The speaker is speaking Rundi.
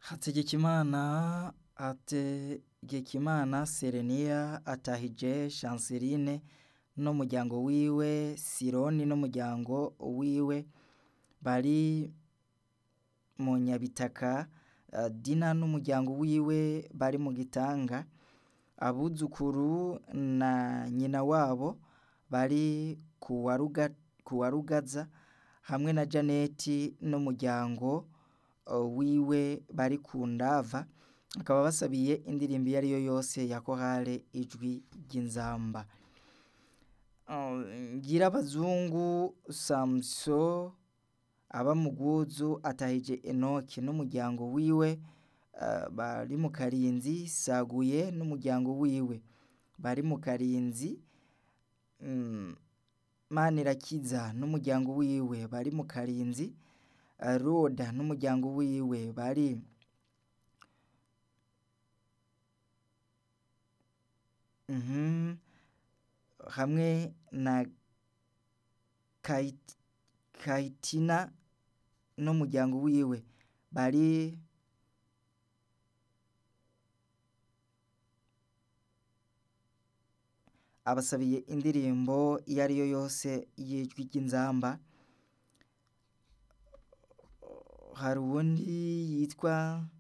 Hategekimana Hategekimana Serenia atahije Chanceline n'umuryango wiwe Sironi n'umuryango wiwe bari mu Nyabitaka Dina n'umuryango wiwe bari mu Gitanga abuzukuru na nyina wabo bari kuwa Rugaza hamwe na Janeti n'umuryango wiwe bari ku Ndava bakaba basabiye indirimbo iyo ariyo yose ya korale ijwi ry'inzamba Ngirabazungu Samson aba mu Bwuzu atahije Enoki n'umuryango wiwe bari mu Karinzi Saguye n'umuryango wiwe bari mu Karinzi Manirakiza n'umuryango wiwe bari mu Karinzi Roda n'umuryango wiwe bari hamwe na Kayitina n'umuryango wiwe bari abasabiye indirimbo iyo ariyo yose y'ijwi ry'inzamba hari uwundi yitwa